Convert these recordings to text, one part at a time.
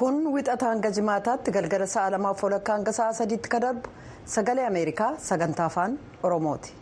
kun wixata hanga jimaataatti galgala sa'a lamaaf walakkaa hanga sa'a sadiitti ka darbu sagalee ameerikaa sagantaa afaan oromooti.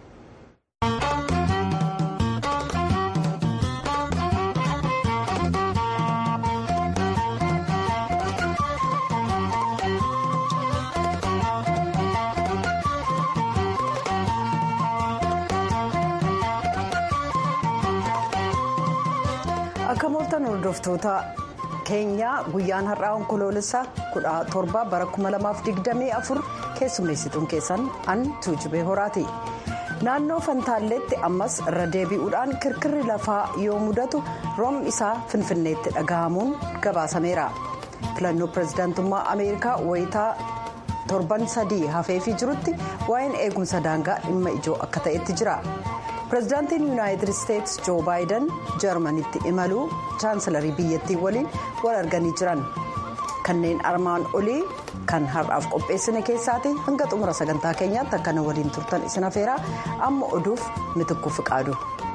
akka mooltan hordoftoota keenyaa guyyaan har'aa onkoloolessaa kudha torba bara 2024 keessummeessituun keessan an tuujubee horaati naannoo fantaalleetti ammas irra deebi'uudhaan kirkirri lafaa yoo mudatu roobni isaa finfinneetti dhaga'amuun gabaasameera filannoo pirezidaantummaa ameerikaa wayitaa torban sadii hafeefii jirutti waa'een eegumsa daangaa dhimma ijoo akka ta'etti jira. pirezidaantiin yuunaayitid isteetsi joo baayiden jarmanitti imaluu chaansilarii biyyattii waliin wal arganii jiran kanneen armaan olii kan har'aaf qopheessine keessaati hanga xumura sagantaa keenyaatti akkana waliin turtan isin afeeraa amma oduuf mitikuu fiqaadu.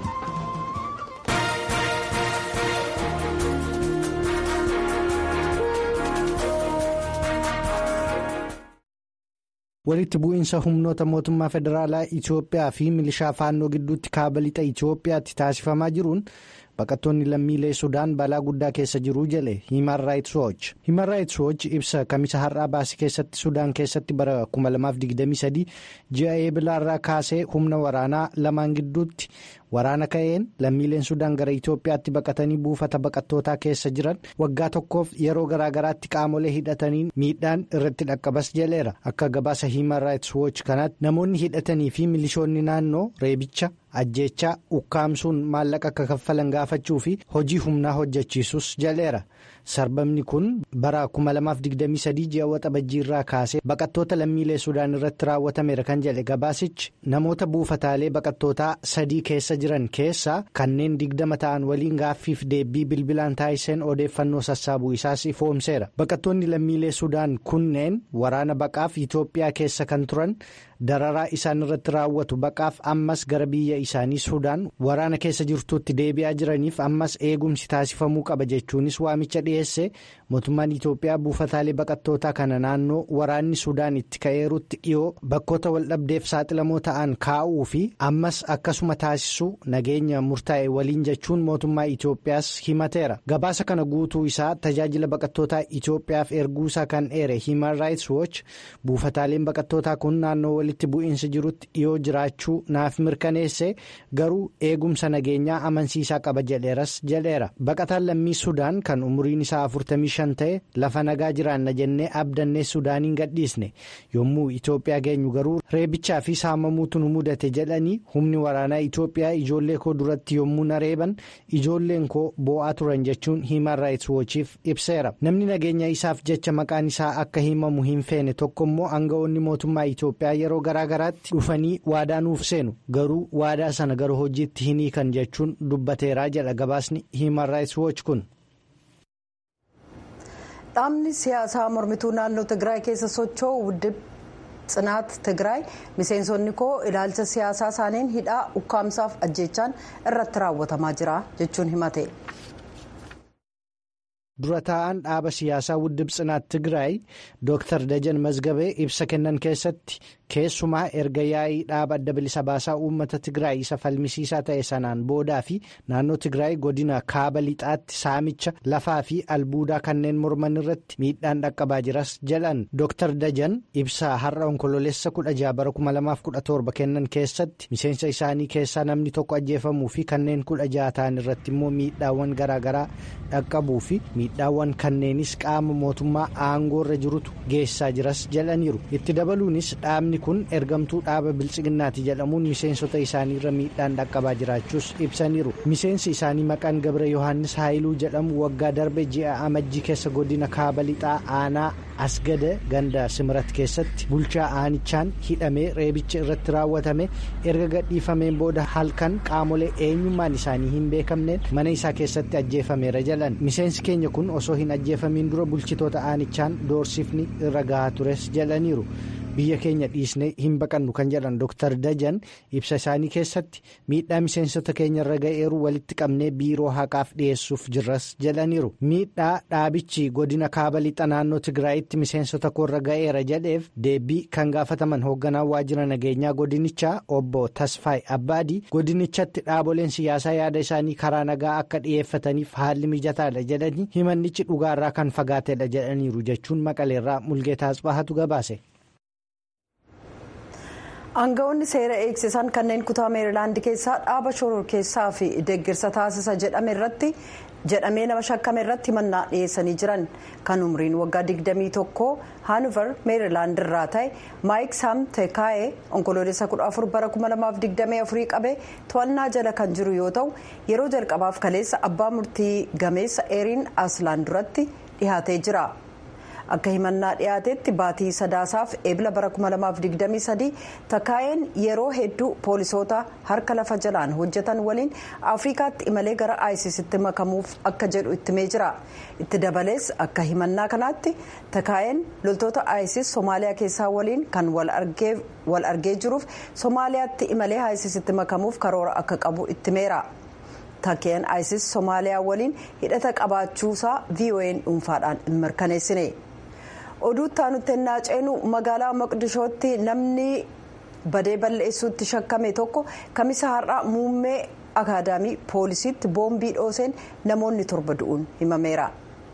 walitti bu'iinsa humnoota mootummaa federaalaa itiyoophiyaa fi milishaa faannoo gidduutti kaaba lixa itiyoophiyaatti taasifamaa jiruun baqattoonni lammiilee sudaan balaa guddaa keessa jiruu jale himan raayits wooch himan raayits wooch ibsa kamisa har'aa baasii keessatti sudaan keessatti bara 2023 ji'a eebilaarraa kaasee humna waraanaa lamaan gidduutti waraana ka'een lammiileen sudaan gara itiyoophiyaatti baqatanii buufata baqattootaa keessa jiran waggaa tokkoof yeroo garaagaraatti qaamolee hidhatanii miidhaan irratti dhaqqabas jaleera akka gabaasa himan raayits wooch kanaatti namoonni hidhatanii fi milishoonni naannoo reebicha ajjeechaa ukkaamsuun maallaqa akka kaffalan gaafachuu fi hojii humnaa hojjechiisus jaleera sarbamni kun bara 2023 ji'a waxabajjii irraa kaasee baqattoota lammiilee sudaan irratti raawwatameera kan jedhe gabaasichi namoota buufataalee baqattootaa sadii keessa jiran keessaa kanneen digdama ta'an waliin gaaffiif deebii bilbilaan taasiseen odeeffannoo sassaabuu isaas ifoomseera baqattoonni lammiilee sudaan kunneen waraana baqaaf itoophiyaa keessa kan turan. dararaa isaan irratti raawwatu baqaaf ammas gara biyya isaanii sudaan waraana keessa jirtuutti deebi'aa jiraniif ammas eegumsi taasifamuu qaba jechuunis waamicha dhiyeesse mootummaan itoophiyaa buufataalee baqattootaa kana naannoo waraanni sudaan itti ka'eerutti dhiyoo bakkoota waldhabdeef saaxilamoo ta'an kaa'uu fi ammas akkasuma taasisuu nageenya murtaa'e waliin jechuun mootummaa itoophiyaas himateera gabaasa kana guutuu isaa tajaajila baqattootaa itoophiyaaf erguusaa kan eere himan raayits wooch buufataaleen baqattootaa kun naannoo walitti bu'iinsa jirutti dhiyoo jiraachuu naaf mirkaneesse garuu eegumsa nageenyaa amansiisaa qaba jedheeras jedheera baqataan lammii sudaan kan umuriin isaa 45 ta'e lafa nagaa jiraanna jennee abdannee sudaaniin gadhiisne yommuu itoophiyaa geenyu garuu reebichaa fi saamamuutu nu mudate jedhanii humni waraanaa itoophiyaa ijoollee koo duratti yommuu na reeban ijoolleen koo boo'aa turan jechuun himan raayits woochiif ibseera namni nageenya isaaf jecha maqaan isaa akka himamu hin feene tokkommoo aangawoonni mootummaa itoophiyaa yeroo garaagaraatti dhufanii waadaa nuuf seenu garuu waadaa sana gara hojiitti hin hiikan jechuun dubbateeraa jedha gabaasni himan raayits wooch kun. dhaabni siyaasaa mormituu naannoo tigraay keessa socho'u wuddib tsinaat tigraay miseensonni koo ilaalcha siyaasaa isaaniin hidhaa ukkaamsaaf ajjeechaan irratti raawwatamaa jira jechuun himate. dura taa'an dhaaba siyaasaa wuddib tsinaat tigraay dooktar dajan mazgabee ibsa kennan keessatti keessumaa erga yaa'ii dhaaba adda bilisa baasaa uummata tigraay isa falmisiisaa ta'e sanaan boodaa fi naannoo tigraay godina kaaba lixaatti saamicha lafaa fi albuudaa kanneen morman irratti miidhaan dhaqqabaa jiras jedhan dooktar dajan ibsa har'a onkololeessa 16 bara 2017 kennan keessatti miseensa isaanii keessaa namni tokko ajjeefamuu fi kanneen 16 ta'an irratti immoo miidhaawwan garaagaraa dhaqqabuu fi miidhaawwan kanneenis qaama mootummaa aangoorra jirutu geessaa jiras jedhaniiru itti dabaluunis dhaabni kun ergamtuu dhaaba bilchiginnaati jedhamuun miseensota isaaniirra miidhaan dhaqqabaa jiraachuus ibsaniiru miseensi isaanii maqaan gabra yohaannis haayiluu jedhamu waggaa darbe ji'a amajjii keessa godina kaaba lixaa aanaa asgada ganda simirat keessatti bulchaa aanichaan hidhamee reebicha irratti raawwatame erga gadhiifameen booda halkan qaamolee eenyummaan isaanii hin beekamneen mana isaa keessatti ajjeefameera jedhan miseensi keenya kun osoo hin ajjeefamiin dura bulchitoota aanichaan doorsifni irra gahaa tures jedhaniiru biyya keenya dhiisnee hin baqannu kan jedhan Dr. Dajan ibsa isaanii keessatti miidhaa miseensota keenya irra ga'eeru walitti qabnee biiroo haqaaf dhiyeessuuf jirras jedhaniiru. Miidhaa dhaabichi godina kaaba lixa naannoo Tigraayitti miseensota koorra ga'eera jedheef deebii kan gaafataman hoogganaan waajjira nageenyaa godinichaa obbo Tasfaay Abbaadii godinichatti dhaaboleen siyaasaa yaada isaanii karaa nagaa akka dhiyeeffataniif haalli mijataadha jedhanii himannichi dhugaarraa kan fagaatedha jedhaniiru jechuun maqaleerraa mulgeetaa asbaahatu gabaase. Aangawoonni seera eegsisan kanneen kutaa meerilaand keessaa dhaaba shororkeessaa fi deeggarsa taasisa jedhame irratti jedhamee nama shakkame irratti himannaa dhiyeessanii jiran kan umriin waggaa 21 haanuver meerilaand irraa ta'e maayik saam teekaayee onkoloolessa 14 bara 2024 qabee to'annaa jala kan jiru yoo ta'u yeroo jalqabaaf kaleessa abbaa murtii gameessa eeriin aslaan duratti dhihaatee jira. akka himannaa dhiyaatetti baatii sadaasaaf eebila bara 2023 takaayeen yeroo hedduu poolisoota harka lafa jalaan hojjetan waliin afrikaatti imalee gara aayisisitti makamuuf akka jedhu ittimee jira itti dabalees akka himannaa kanaatti takaayeen loltoota aayisis soomaaliyaa keessaa waliin kan wal argee jiruuf soomaaliyaatti imalee aayisisitti makamuuf karoora akka qabu ittimeera. takkeen aayisis soomaaliyaa waliin hidhata qabaachuusaa vo'n dhuunfaadhaan hin mirkaneessine. oduutti aanutti ennaa ceenu magaalaa maqdishootti namni badee balleessuutti shakkame tokko kamisa har'aa muummee akaadaamii poolisiitti boombii dhooseen namoonni torba du'uun himameera.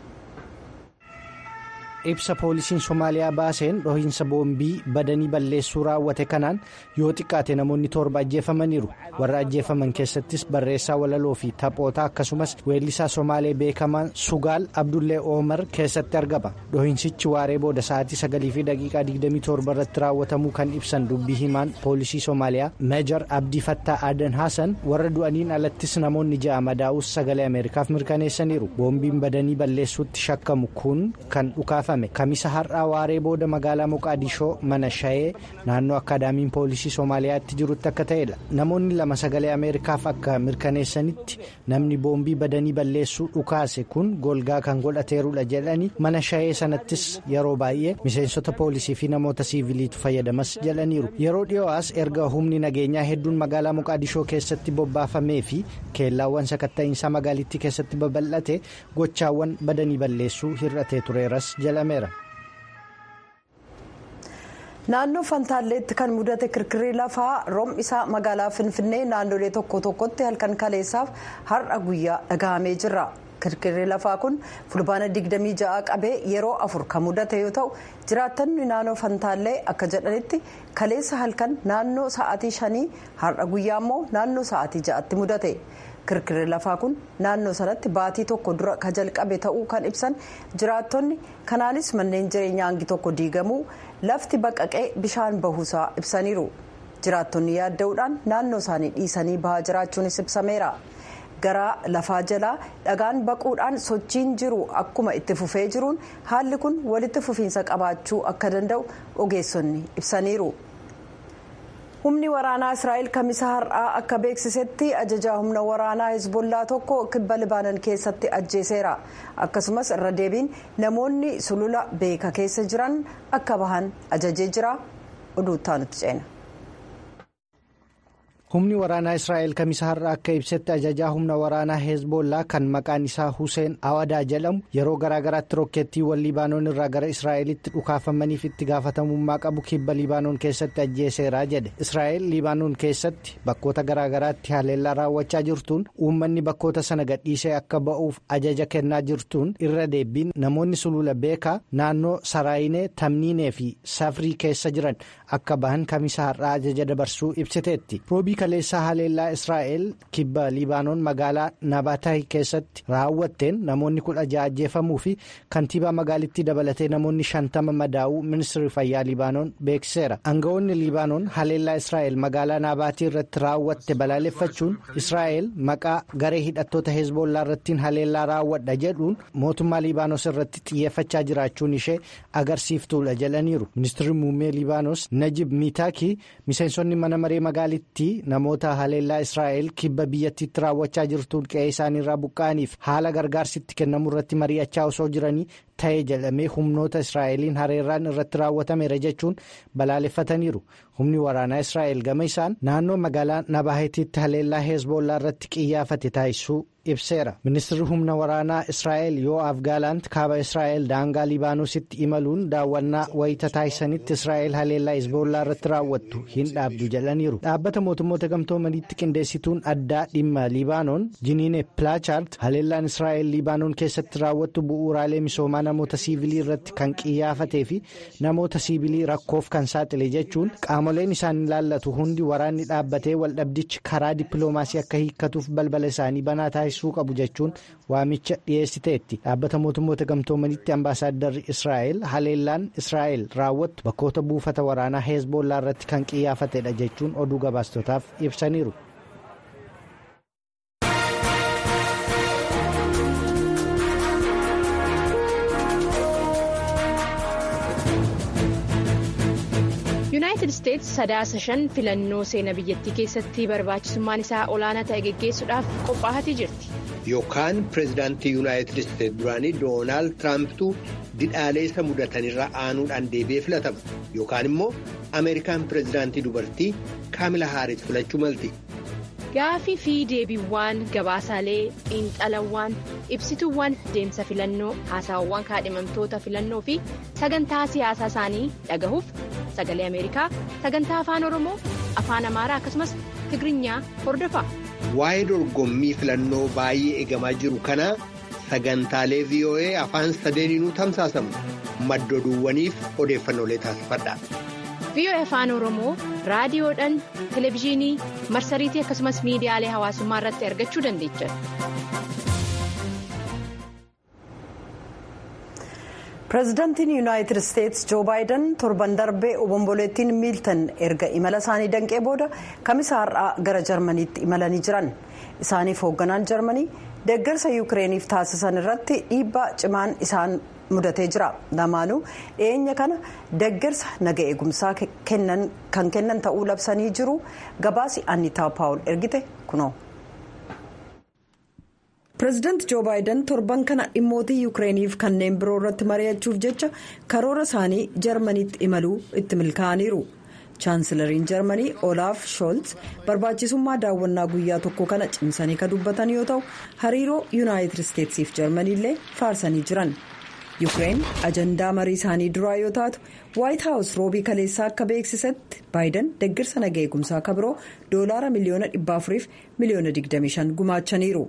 ibsa poolisiin somaaliyaa baaseen dhohiinsa boombii badanii balleessuu raawwate kanaan yoo xiqqaate namoonni torba ajjeefamaniiru warra ajjeefaman keessattis barreessaa walaloo fi taphoota akkasumas weellisaa somaalee beekamaan sugaal abdullee oomar keessatti argama dhohiinsichi waaree booda sa'aatii sagalii fi daqiiqaa 27 irratti raawwatamuu kan ibsan dubbii himaan poolisii somaaliyaa meejar abdii fattaa adan haasan warra du'aniin alattis namoonni ja'a madaa'us sagalee ameerikaaf mirkaneessaniiru boombiin badanii balleessuutti shakkamu kun kan dhukaafame. kamisa har'aa waaree booda magaalaa moqaadishoo mana shayee naannoo akaadaamiin poolisii soomaaliyaatti jirutti akka ta'edha namoonni lama sagalee ameerikaaf akka mirkaneessanitti namni boombii badanii balleessuu dhukaase kun golgaa kan godhateerudha jedhanii mana shayee sanattis yeroo baay'ee miseensota poolisii fi namoota siiviliitu fayyadamas jedhaniiru yeroo dhiyoo'aas erga humni nageenyaa hedduun magaalaa moqaadishoo keessatti bobbaafamee fi keellaawwan sakatta'iinsaa magaalittii keessatti babal'ate gochaawwan badanii balleessuu hir'atee tureeras jala. naannoo fantaalleetti kan mudate kirkirri lafaa roobni isaa magaalaa finfinnee naannolee tokko tokkotti halkan kaleessaaf har'a guyyaa dhagahamee jira kirkirri lafaa kun fulbaana 26 qabee yeroo afur kan mudate yoo ta'u jiraattonni naannoo fantaallee akka jedhanitti kaleessa halkan naannoo sa'aatii shanii har'a guyyaa immoo naannoo sa'aatii ja'atti mudate. kirkirri lafaa kun naannoo sanatti baatii tokko dura ka jalqabe ta'uu kan ibsan jiraattonni kanaanis manneen jireenyaa hangi tokko diigamuu lafti baqaqee bishaan bahuusaa ibsaniiru jiraattonni yaadda'uudhaan naannoo isaanii dhiisanii bahaa jiraachuunis ibsameera gara lafaa jalaa dhagaan baquudhaan sochiin jiru akkuma itti fufee jiruun haalli kun walitti fufiinsa qabaachuu akka danda'u ogeessonni ibsaniiru. humni waraanaa israa'el kamisa har'aa akka beeksisetti ajajaa humna waraanaa hezbollaa tokko kibba libaanan keessatti ajjeeseera akkasumas irra deebiin namoonni sulula beeka keessa jiran akka bahan ajajee jira oduuttaa nutti ceena. humni waraanaa israa'el kamisa har'a akka ibsetti ajajaa humna waraanaa hezbollaa kan maqaan isaa huseen awadaa jedhamu yeroo garaagaraatti rokkeettiiwwan libaanoon irraa gara israa'elitti dhukaafamaniif itti gaafatamummaa qabu kibba libaanoon keessatti ajjeeseera jedhe israa'el libaanoon keessatti bakkoota garaagaraatti haleellaa raawwachaa jirtuun uummanni bakkoota sana gadhiisee akka ba'uuf ajaja kennaa jirtuun irra deebiin namoonni sulula beekaa naannoo saraayinee tamniinee fi safrii keessa jiran akka bahan kamisa har'aa ajaja dabarsuu ibsiteetti kaleessaa haleellaa israa'el kibba libaanoon magaalaa nabataayi keessatti raawwatteen namoonni kudha ja'a ajjeefamuu fi kantiibaa magaalittii dabalatee namoonni shantama madaa'uu ministirri fayyaa libaanoon beeksiseera aangawoonni libaanoon haleellaa israa'el magaalaa nabaatii irratti raawwatte balaaleffachuun israa'el maqaa garee hidhattoota hezbollaa irrattiin haleellaa raawwadha jedhuun mootummaa libaanos irratti xiyyeeffachaa jiraachuun ishee agarsiiftuudha jedhaniiru ministirri muummee libaanos najib miitaakii miseensonni mana maree magaalittii namoota haleellaa israa'el kibba biyyattiitti raawwachaa jirtuun qe'ee isaaniirraa buqqa'aniif haala gargaarsitti kennamu irratti mari'achaa osoo jiranii ta'e jedhamee humnoota israa'eliin hareerraan irratti raawwatameera jechuun balaaleffataniiru humni waraanaa israa'el gama isaan naannoo magaalaa nabahetiitti haleellaa heezboollaa irratti qiyyaafate taasisuu ibseera ministirri humna waraanaa israa'el yoo'aaf gaalaant kaaba israa'el daangaa libaanoositti imaluun daawwannaa wayita taasisanitti israa'el haleellaa heezboollaa irratti raawwattu hin dhaabdu jedhaniiru dhaabbata mootummoota gamtoomaniitti qindeessituun addaa dhimma libaanoon jiniine pilaachaard haleellaan israa'el libaanoon keessatti raawwattu bu'uuraalee misoomaa namoota siivilii irratti kan qiyyaafatee fi namoota siivilii rakkoof kan saaxile jechuun qaamoleen isaan ilaallatu hundi waraanni dhaabbatee waldhabdichi karaa dippiloomaasii akka hiikkatuuf balbala isaanii banaa taasisuu qabu jechuun waamicha dhiyeessiteetti dhaabbata mootummoota gamtoomanitti ambaasaaddarri israa'el haleellaan israa'el raawwattu bakkoota buufata waraanaa heezboollaa irratti kan qiyyaafatedha jechuun oduu gabaastotaaf ibsaniiru. yuunaayitid isteetsi sadaasa shan filannoo seenaa biyyattii keessatti barbaachisummaan isaa olaanaa ta'e geggeessuudhaaf qophaa'atii jirti. yookaan pireezidaantii yuunaayitid isteetsi duraanii doonaald tiraampitu didhaalee isa mudatanirra aanuudhaan deebi'ee filatama yookaan immoo ameerikaan pireezidaantii dubartii kaamila haaris filachuu malti. gaafii fi deebiiwwan gabaasaalee xiinxalawwan ibsituuwwan deemsa filannoo haasawwan kaadhimamtoota filannoo fi sagantaa siyaasaa isaanii dhagahuuf sagalee ameerikaa sagantaa afaan oromoo afaan amaaraa akkasumas tigirinya hordofa. waa'ee dorgommii filannoo baay'ee eegamaa jiru kana sagantaalee voa afaan sadeeniinuu tamsaasamu maddoduuwwaniif odeeffannoolee taasifadha. VOA afaan oromoo raadiyoodhaan televezyiinii marsariitii akkasumas miidiyaalee hawaasummaa irratti argachuu dandeechan. pireezidaantiin yuunaayitid isteetsi joo baayiden torban darbee obomboleettiin miiltan erga imala isaanii danqee booda kamisa har'aa gara jarmaniitti imalanii jiran isaaniif hoogganaan jarmanii deeggarsa yuukireeniif taasisan irratti dhiibbaa cimaan isaan mudatee jira lamaanuu dhiyeenya kana deeggarsa naga eegumsaa kan kennan ta'uu labsanii jiru gabaasi annitaa paawul ergite kunoo. pireezidaanti joo baayiden torban kana dhimmootii yuukireeniif kanneen biroo irratti mari'achuuf jecha karoora isaanii jarmaniitti imaluu itti milkaa'aniiru chaansilariin jarmanii olaaf shoolz barbaachisummaa daawwannaa guyyaa tokko kana cimsanii kan dubbatan yoo ta'u hariiroo yuunaayitid isteetsiif jarmaniillee faarsanii jiran yuukireen ajandaa marii isaanii duraa yoo taatu waayit haawus roobii kaleessaa akka beeksisetti baayiden deeggarsa naga eegumsaa kan biroo doolaara miliyoona 400 miliyoona 25 gumaachaniiru.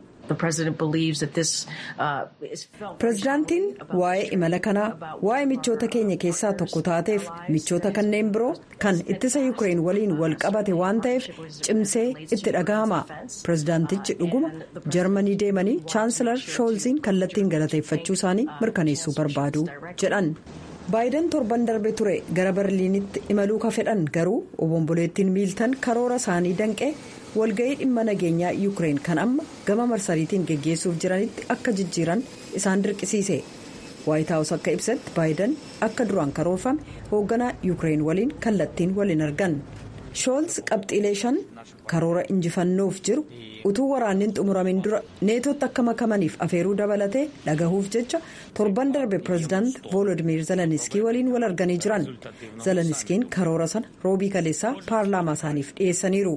pireezidaantiin waa'ee imala kanaa waa'ee michoota keenya keessaa tokko taateef michoota kanneen biroo kan ittisa yuukireen waliin wal qabate waan ta'eef cimsee itti dhagahama pireezidaantichi dhuguma jarmanii deemanii chaansilar shoolziin kallattiin galateeffachuu isaanii mirkaneessuu barbaadu jedhan. baayiden torban darbe ture gara berliinitti imaluu ka fedhan garuu obomboleettiin miiltan karoora isaanii danqee walga'ii dhimma nageenyaa yuukireen kan amma gama marsariitiin geggeessuuf jiranitti akka jijjiiran isaan dirqisiise waayit haawus akka ibsetti baayiden akka duraan karoorfame hoogganaa yuukireen waliin kallattiin waliin argan shoolz qabxiilee shan karoora injifannoof jiru utuu waraanniin xumuramin dura neetootti akka makamaniif afeeruu dabalatee dhagahuuf jecha torban darbe pireezidaant voolodimiir zeleniskii waliin wal arganii jiran zeleniskiin karoora sana roobii kaleessaa paarlaamaa isaaniif dhiyeessaniiru.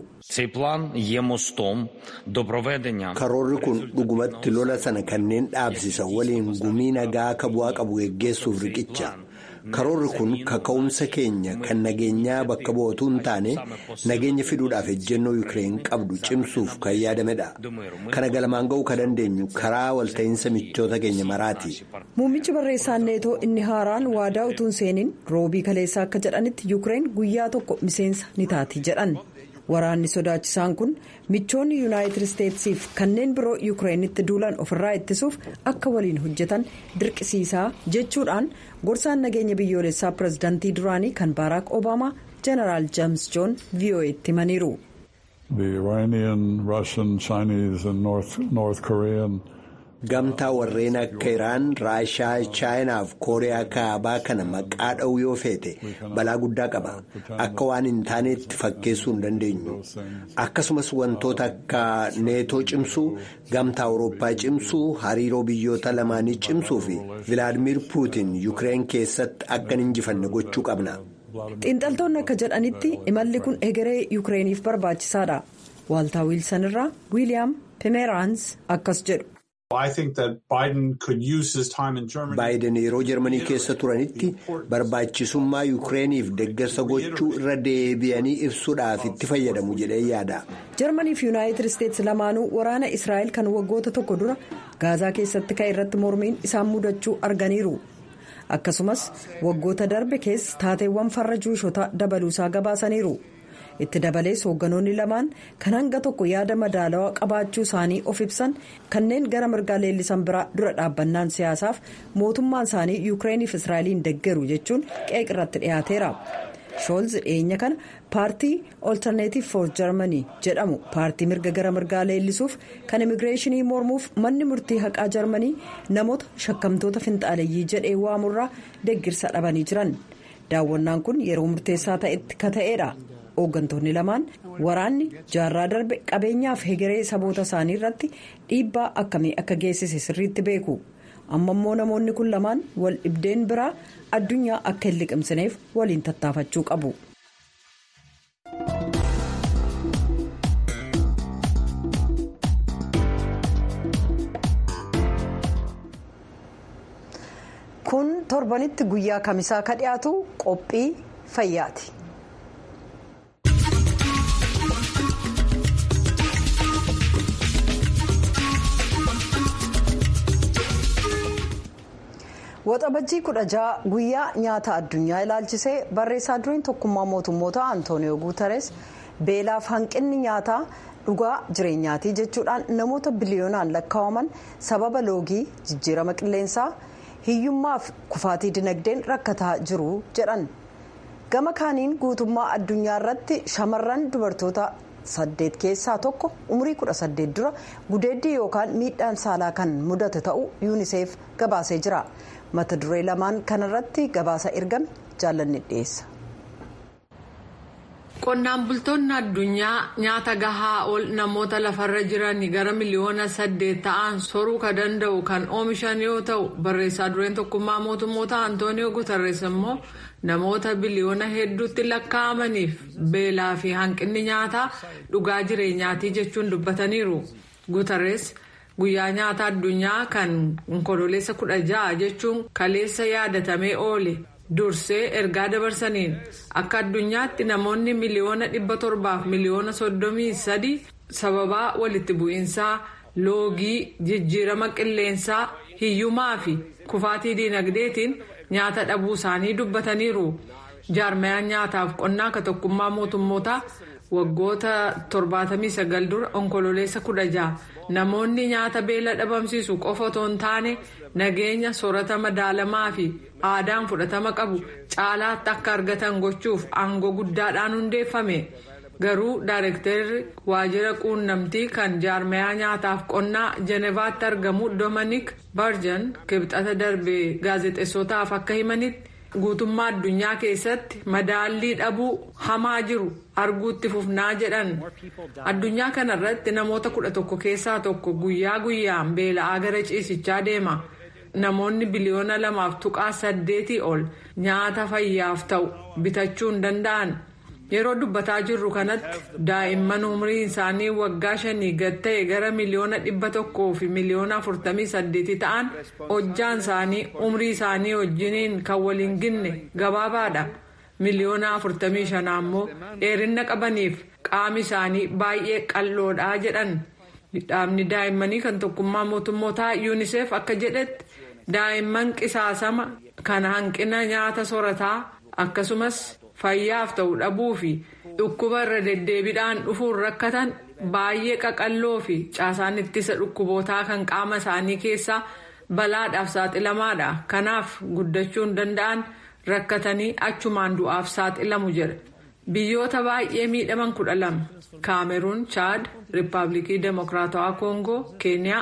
karoorri kun dhugumatti lola sana kanneen dhaabsisan waliin gumii nagaa akka bu'aa qabu geggeessuuf riqicha. karoorri kun kaka'umsa keenya kan nageenyaa bakka bu'ootu hin taane nageenya fiduudhaaf ejjennoo yuukireen qabdu cimsuuf kan yaadamedha kana galmaan ga'uu kan dandeenyu karaa walta'iinsa michoota keenya maraati. muummichi barreessaan neetoo inni haaraan waadaa utuu hin seeniin roobii kaleessaa akka jedhanitti yuukireen guyyaa tokko miseensa ni taati jedhan waraanni sodaachisaan kun michoonni yuunaayitid isteetsiif kanneen biroo yuukireenitti duulan ofirraa ittisuuf akka waliin hojjetan dirqisiisaa jechuudhaan gorsaan nageenya biyyoolessaa pireezidaantii duraanii kan baaraak obaamaa jeneraal jeems joon vo'eetti himaniiru. gamtaa warreen akka iraan raashaa chaayinaa fi kooriyaa kaabaa kana maqaa dha'uu yoo feete balaa guddaa qaba akka waan hin taanetti fakkeessuu hin dandeenyu akkasumas wantoota akka neetoo cimsuu gamtaa awurooppaa cimsuu hariiroo biyyoota lamaanii cimsuu fi vilaadimir puutin yuukireen keessatti akka hin injifanne gochuu qabna. xiinxaltoonni akka jedhanitti imalli kun egeree yuukireeniif barbaachisaadha waaltaa wiilsan irraa wiiliyaam pimeeraans akkas jedhu. baayiden yeroo jarmanii keessa turanitti barbaachisummaa yuukireeniif deeggarsa gochuu irra deebi'anii ibsuudhaaf itti fayyadamu jedhee yaada. jarmanii fi yuunaayitid isteetsi lamaanuu waraana israa'el kan waggoota tokko dura gaazaa keessatti ka'e irratti mormiin isaan mudachuu arganiiru. akkasumas waggoota darbe keessa taateewwan farra juushotaa dabaluusaa gabaasaniiru itti dabalees hoogganoonni lamaan kan hanga tokko yaada madaalawaa qabaachuu isaanii of ibsan kanneen gara mirgaa leellisan biraa dura dhaabbannaan siyaasaaf mootummaan isaanii yuukireeniif israa'eliin deggeru jechuun qeeq irratti dhiyaateera shoolz dhiyeenya kana paartii olterneetiif for jarmanii jedhamu paartii mirga gara mirgaa leellisuuf kan immigireeshinii mormuuf manni murtii haqaa jarmanii namoota shakkamtoota finxaaleyyii jedhee waamurraa deggirsa dhabanii jiran daawwannaan kun yeroo murteessaa ta'etti ka ta'eedha hooggantoonni lamaan waraanni jaarraa darbe qabeenyaaf hegeree saboota isaanii irratti dhiibbaa akkamii akka geessise sirriitti beeku. amma immoo namoonni kun lamaan wal dhibdeen biraa addunyaa akka hin liqimsineef waliin tattaafachuu qabu. kun torbanitti guyyaa kamisaa ka dhiyaatu qophii fayyaati. waxabajjii kudha jaha guyyaa nyaata addunyaa ilaalchisee barreessaa dureen tokkummaa mootummoota antooniyoo guutares beelaaf hanqinni nyaataa dhugaa jireenyaatii jechuudhaan namoota biliyoonaan lakkaa'aman sababa loogii jijjiirama qilleensaa hiyyummaaf kufaatii dinagdeen rakkataa jiru jedhan gama kaaniin guutummaa addunyaa irratti shamarran dubartoota saddeet keessaa tokko umurii kudha saddeet dura gudeeddii yookaan miidhaan saalaa kan mudate ta'uu yuuniseef gabaasee jira. mata duree lamaan kanarratti gabaasa ergame jaallanni dhiyeessa. qonnaan bultoonni addunyaa nyaata gahaa ol namoota lafarra jiran gara miliyoona saddeet ta'an soruu ka danda'u kan oomishan yoo ta'u barreessaa dureen tokkummaa mootummoota antooniyoo guutarrees immoo namoota biliyoona hedduutti lakkaa'amaniif beelaa fi hanqinni nyaataa dhugaa jireenyaatii jechuun dubbataniiru guutarrees. guyyaa nyaata addunyaa kan onkololeessa kudha ja'a jechuun kaleessa yaadatamee oole dursee ergaa dabarsaniin akka addunyaatti namoonni miliyoona dhibba torbaaf miliyoona soddomii sadi sababaa walitti bu'iinsaa loogii jijjiirama qilleensaa hiyyumaa fi kufaatii diinagdeetiin nyaata dhabuu isaanii dubbataniiru jaarmayaan nyaataaf qonnaa ka tokkummaa mootummootaa waggoota 79 dura onkololeessa kudha ja'a. namoonni nyaata beela dhabamsiisu qofa otoo hin taane nageenya soorata madaalamaa fi aadaan fudhatama qabu caalaatti akka argatan gochuuf aangoo guddaadhaan hundeeffame garuu daayirektarri waajjira quunnamtii kan jaarmayaa nyaataaf qonnaa jenevaatti argamu doominik barjan kibxata darbee gaazexeessotaaf akka himanitti guutummaa addunyaa keessatti madaallii dhabuu hamaa jiru arguutti fufnaa jedhan addunyaa kanarratti namoota kudha tokko keessaa tokko guyyaa guyyaan beela'aa gara ciisichaa deema namoonni biliyoona lamaaf tuqaa saddeetii ol nyaata fayyaaf ta'u bitachuu hin danda'an yeroo dubbataa jirru kanatti daa'imman umriin isaanii waggaa shanii gad ta'e gara miliyoona dhibba tokkoo fi miliyoona afurtamii saddeetii ta'an hojjaan isaanii umrii isaanii wajjiniin kan waliin ginne gabaabaadha miliyoona afurtamii shanaa immoo dheerina qabaniif qaami isaanii baay'ee qal'oodha jedhan dhaabni daa'immanii kan tokkummaa mootummootaa yuuniseef akka jedhetti daa'imman qisaasama kan hanqina nyaata soorataa akkasumas. fayyaaf ta'u dhabuu fi dhukkuba irra deddeebiidhaan dhufuun rakkatan baay'ee qaqalloo fi caasaan ittisa dhukkubootaa kan qaama isaanii keessaa balaadhaaf saaxilamaadha kanaaf guddachuu hin danda'an rakkatanii achumaan du'aaf saaxilamu jedha biyyoota baay'ee miidhaman kudha lama kaameruun chaad riippaabilikii demokiraatawaa koongoo keeniyaa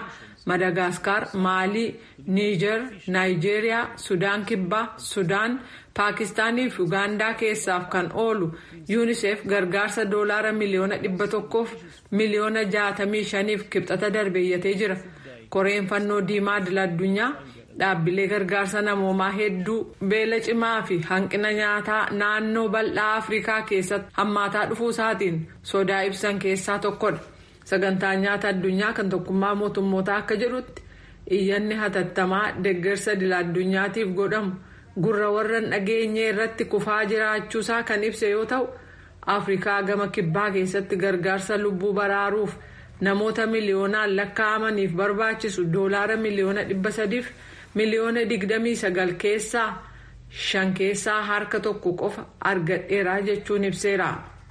madagaskar maalii niijer naayijeeriyaa sudaan kibbaa sudaan paakistaanii fi ugaandaa keessaaf kan oolu yuunisef gargaarsa doolaara miliyoona dhibba tokkoof miliyoona jaatamii shaniif kibxata darbeeyyatee jira koreen fannoo diimaa idil addunyaa dhaabbilee gargaarsa namoomaa hedduu beela cimaa fi hanqina nyaataa naannoo bal'aa afrikaa keessatti hammaataa dhufuu isaatiin sodaa ibsan keessaa tokkodha sagantaan nyaata addunyaa kan tokkummaa mootummootaa akka jedhutti iyyanni hatattamaa deeggarsa idil addunyaatiif godhamu gurra warra dhageenyee irratti kufaa jiraachuusaa kan ibse yoo ta'u afrikaa gama kibbaa keessatti gargaarsa lubbuu baraaruuf namoota miliyoonaan lakkaa'amaniif barbaachisu doolaara miliyoona dhibba sadiif miliyoona digdamii sagal keessaa shan keessaa harka tokko qofa argadheera jechuun ibseera.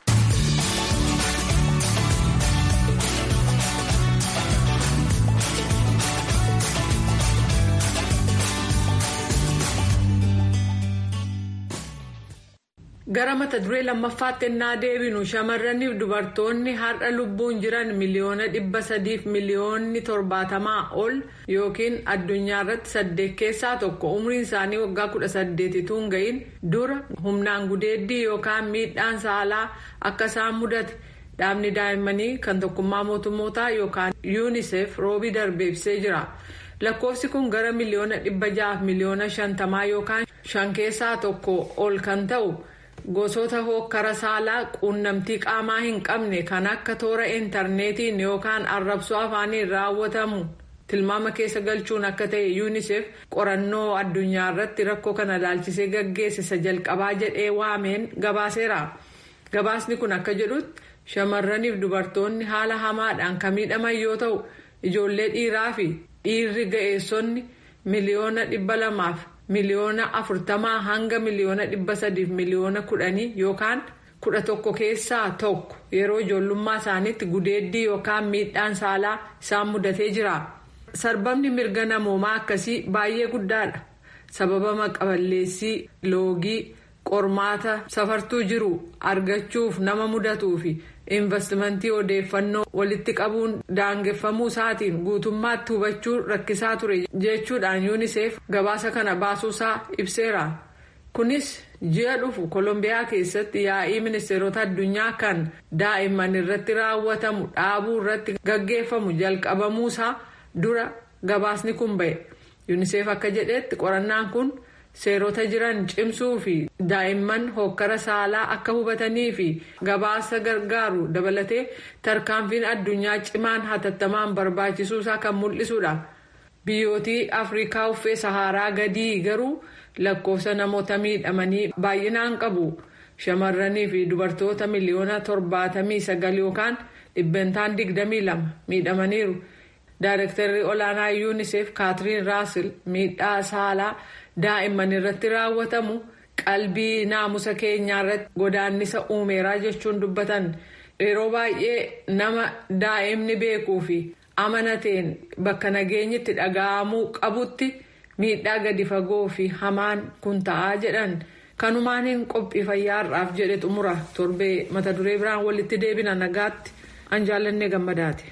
gara mata duree lammaffaatti ennaa deebinu shamarraniif dubartoonni har'a lubbuun jiran miliyoona dhibba sadiif miliyoonni torbaatamaa ol yookiin addunyaa irratti saddeet keessaa tokko umriin isaanii waggaa kudha saddeetituu hin ga'iin dura humnaan gudeeddii yookaan miidhaan saalaa akka isaan mudate dhaabni daa'immanii kan tokkummaa mootummootaa yookaan yuunisef roobii darbee ibsee jira lakkoofsi kun gara miliyoona dhibba ja'aaf miliyoona shantamaa yookaan shan keessaa tokko ol kan ta'u. gosoota hokkara saalaa quunnamtii qaamaa hin qabne kan akka toora intarneetiin yookaan arrabsoo afaaniin raawwatamu tilmaama keessa galchuun akka ta'e yuunisef qorannoo addunyaa irratti rakkoo kana ilaalchisee gaggeessisa jalqabaa jedhee waameen gabaaseera gabaasni kun akka jedhutti shamarraniif dubartoonni haala hamaadhaan kan miidhaman yoo ta'u ijoollee dhiiraa fi dhiirri ga'eessonni miliyoona dhibba lamaaf. miliyoona afurtamaa hanga miliyoona dhibba sadiif miliyoona kudhanii yookaan kudha tokko keessaa tokko yeroo ijoollummaa isaaniitti gudeeddii yookaan miidhaan saalaa isaan mudatee jira. sarbamni mirga namoomaa akkasii baay'ee guddaadha sababa maqaballeessii loogii qormaata safartuu jiru argachuuf nama mudatuu fi investimentii odeeffannoo walitti qabuun daangeffamuu isaatiin guutummaatti hubachuu rakkisaa ture jechuudhaan yuunisef gabaasa kana baasuusaa ibseera kunis ji'a dhufu koolombiyaa keessatti yaa'ii ministeerota addunyaa kan daa'imman irratti raawwatamu dhaabuu irratti gaggeeffamu jalqabamuusaa dura gabaasni kun ba'e yuunisef akka jedhetti qorannaan kun. seerota jiran cimsuu fi daa'imman hokkara saalaa akka hubatanii fi gabaasa gargaaru dabalatee tarkaanfiin addunyaa cimaan hatattamaan barbaachisuusaa kan mul'isudha. biyyootii afrikaa uffee saharaa gadii garuu lakkoofsa namoota miidhamanii baay'inaan qabu shamarranii fi dubartoota miliyoona torbaatamii sagal yookaan dhibbentaan digdamii lama miidhamaniiru. Daarektarri olaanaa yuunisef kaatiriin raasel miidhaa saalaa daa'imman irratti raawwatamu qalbii naamusa keenyaa irratti godaannisa uumeeraa jechuun dubbatan yeroo baay'ee nama daa'imni beekuu fi amanateen bakka nageenyitti dhaga'amuu qabutti miidhaa gadi fagoo fi hamaan kun ta'aa jedhan kanumaaniin qophii fayyaarraaf jedhe xumura torbee mata duree biraan walitti deebina nagaatti an jaallannee gammadaati.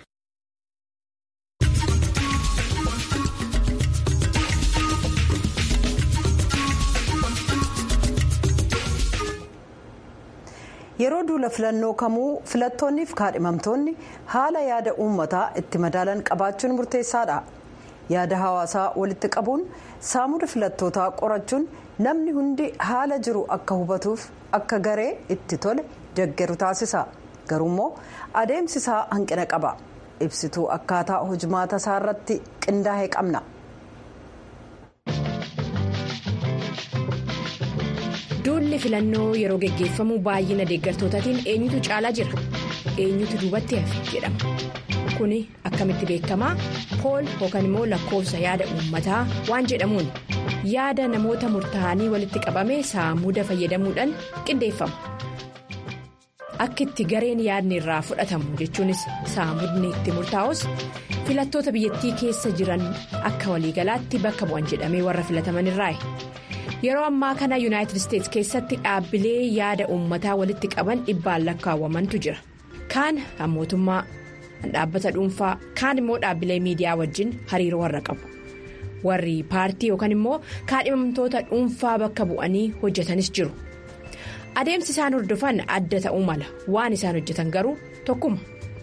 yeroo duula filannoo kamuu filattoonniif kaadhimamtoonni haala yaada uummataa itti madaalan qabaachuun murteessaadha yaada hawaasaa walitti qabuun saamuda filattootaa qorachuun namni hundi haala jiru akka hubatuuf akka garee itti tole deeggaru taasisa garuummoo adeemsisaa hanqina qaba ibsituu akkaataa hojimaata isaa irratti qindaa'ee qabna. duulli filannoo yeroo geggeeffamu baay'ina deeggartootaatiin eenyutu caalaa jira eenyutu duubatti hafe jedhama kuni akkamitti beekamaa pool yookaan immoo lakkoofsa yaada uummataa waan jedhamuun yaada namoota murtaa'anii walitti qabame saamuda fayyadamuudhaan qindeeffama akka itti gareen yaadni irraa fudhatamu jechuunis saamudni itti murtaa'us filattoota biyyattii keessa jiran akka waliigalaatti bakka bu'an jedhamee warra filataman irraayi. yeroo ammaa kana yuunaayitid isteets keessatti dhaabbilee yaada uummataa walitti qaban dhibbaan lakkaawwamantu jira kaan kan mootummaa dhaabbata dhuunfaa kaan immoo dhaabbilee miidiyaa wajjin hariiroo warra qabu warri paartii yookaan immoo kaadhimamtoota dhuunfaa bakka bu'anii hojjetanis jiru adeemsi isaan hordofan adda ta'uu mala waan isaan hojjetan garuu tokkuma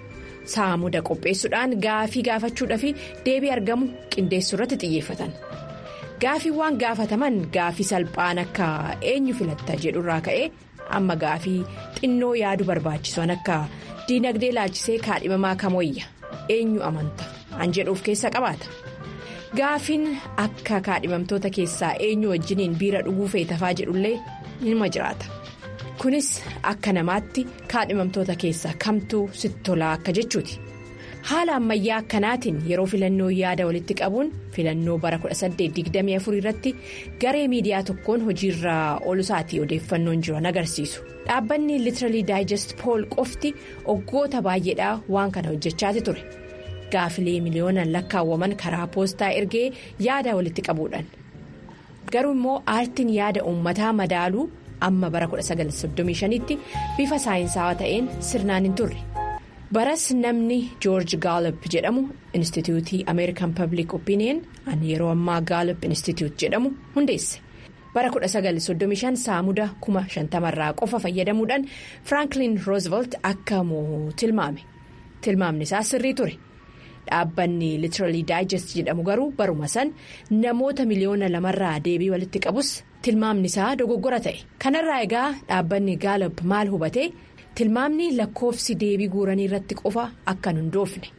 saamuda qopheessuudhaan gaafii gaafachuudhaa fi deebii argamu qindeessuu irratti xiyyeeffatan gaafiiwwan gaafataman gaafii salphaan akka eenyu filatta jedhurraa ka'ee amma gaafii xinnoo yaadu barbaachisan akka diinagdee laalchisee kaadhimamaa kamoyya eenyu amanta an jedhuuf keessa qabaata. gaafiin akka kaadhimamtoota keessaa eenyu wajjiniin biira dhuguu feetafaa jedhullee nima jiraata kunis akka namaatti kaadhimamtoota keessaa kamtuu sitti tolaa akka jechuuti haala ammayyaa akkanaatiin yeroo filannoo yaada walitti qabuun filannoo bara 1824 irratti garee miidiyaa tokkoon hojiirraa olusaatii odeeffannoon jiran agarsiisu dhaabbanni litiralii daayijest pool qofti waggoota baay'eedhaa waan kana hojjechaati ture. gaafilee miliyoonaan lakkaawwaman karaa poostaa ergee yaada walitti qabuudhaan garuu immoo aartiin yaada uummataa madaaluu amma bara 1935tti bifa saayinsaawaa ta'een sirnaan hin turre baras namni joorji gaalop jedhamu instituutii ameerikan pablic opinion an yeroo ammaa gaalop instituut jedhamu hundeesse bara 1935 saamuda 50 irraa qofa fayyadamuudhaan firaanklin roosevelt akka mo'u tilmaame tilmaamni isaa sirrii ture. dhaabbanni litiralii daayijest jedhamu garuu baruma san namoota miliyoona lamarraa deebii walitti qabus tilmaamni isaa dogoggora ta'e kanarraa egaa dhaabbanni gaalop maal hubate tilmaamni lakkoofsi deebii guuranii irratti qofa akka hundoofne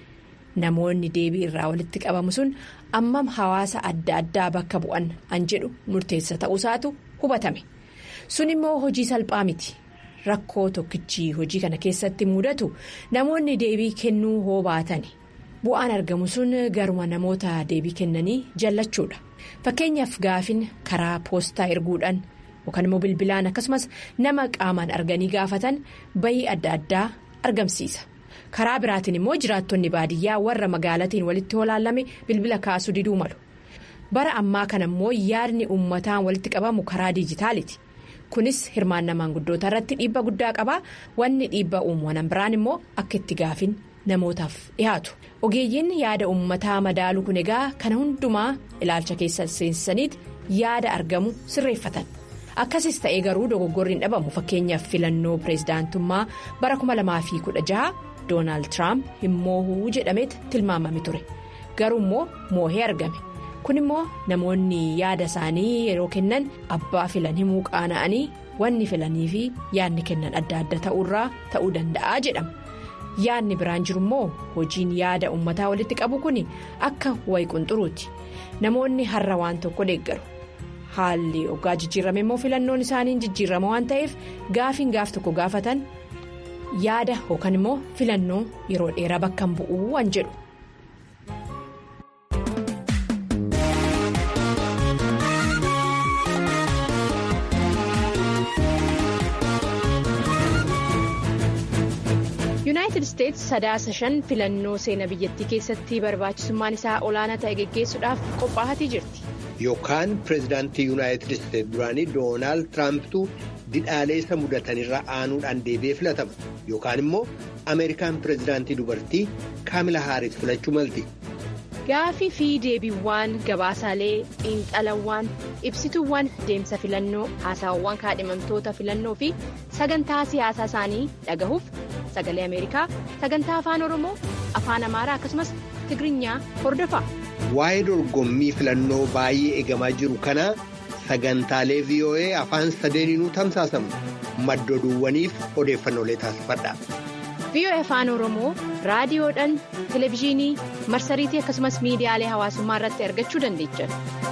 namoonni deebii irraa walitti qabamu sun ammam hawaasa adda addaa bakka bu'an an jedhu murteessa ta'uusaatu hubatame sun immoo hojii salphaa miti. rakkoo tokkichi hojii kana keessatti mudatu namoonni deebii kennuu hoo baatani bu'aan argamu sun garuma namoota deebii kennanii jallachuudha fakkeenyaaf gaafin karaa poostaa erguudhaan yookaan immoo bilbilaan akkasumas nama qaamaan arganii gaafatan bayii adda addaa argamsiisa karaa biraatiin immoo jiraattonni baadiyyaa warra magaalatiin walitti holaallame bilbila kaasuu diduu malu bara ammaa kana immoo yaadni uummataan walitti qabamu karaa diijitaaliiti. kunis hirmaannaa maanguddoota irratti dhiibba guddaa qaba wanni dhiibba uumaman biraan immoo akka itti gaafin namootaaf dhihaatu ogeeyyiin yaada uummataa madaaluu kun egaa kana hundumaa ilaalcha keessa seensisaniiti yaada argamu sirreeffatan akkasis ta'ee garuu dogoggorri hin dhabamu fakkeenyaaf filannoo pireezidaantummaa bara 2016 doonaald tiraamp hin moohuu jedhameet tilmaamame ture garuu immoo moohee argame. kun immoo namoonni yaada isaanii yeroo kennan abbaa filan himuu qaana'anii wanni filanii fi yaadni kennan adda adda ta'uurraa ta'uu danda'a jedhama yaadni biraan jiru immoo hojiin yaada uummataa walitti qabu kun akka wayi qunxuruuti namoonni har'a waan tokko deeggaru haalli ogaa jijjiirame immoo filannoon isaanii jijjiirama waan ta'eef gaafiin gaaf tokko gaafatan yaada yookaan immoo filannoo yeroo dheeraa bakka hin bu'uu waan jedhu. yuunaayitid isteetsi sadaasa shan filannoo seenaa biyyattii keessatti barbaachisummaan isaa olaanaa ta'e geggeessuudhaaf qophaa'atii jirti. yookaan pireezidaantii yuunaayitid isteetsi duraanii doonaald tiraampitu didhaalee isa mudatanirra aanuudhaan deebi'ee filatama yookaan immoo ameerikaan pireezidaantii dubartii kaamila haaris filachuu malti. gaafii fi deebiiwwan gabaasaalee xiinxalawwan ibsituuwwan deemsa filannoo haasawwan kaadhimamtoota filannoo fi sagantaa siyaasaa isaanii dhagahuuf sagalee ameerikaa sagantaa afaan oromoo afaan amaaraa akkasumas tigirinya hordofaa. waa'ee dorgommii filannoo baay'ee eegamaa jiru kana sagantaalee voa afaan sadeeniinuu tamsaasamu maddoduuwwaniif odeeffannoolee taasifadha. VOA afaan oromoo raadiyoodhaan televezyiinii marsariitii akkasumas miidiyaalee hawaasummaa irratti argachuu dandeechan.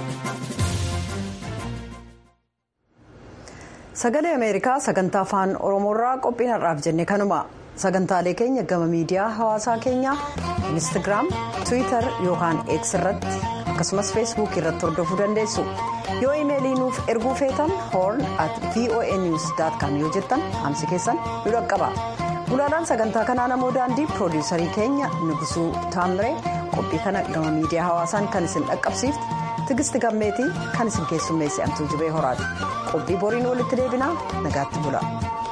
sagalee ameerikaa sagantaa afaan oromoorraa qophiin har'aaf jenne kanuma sagantaalee keenya gama miidiyaa hawaasaa keenyaa instagiraam tiwiitar yookaan x irratti akkasumas feesbuuk irratti hordofuu dandeessu yoo imeelii nuuf erguu feetan hoorn at voa news com yoo jettan hamsi keessan nu dhaqqaba. Gulaalaan sagantaa kanaa namoo daandii piroodiyuusarii keenya Nugusuu Taamiree qophii kana gama miidiyaa hawaasaan kan isin dhaqqabsiifte Tigisti Gammeetii kan isin keessummeesse Amtuu Jibee Horaati. Qophii boriin walitti deebinaa nagaatti bula.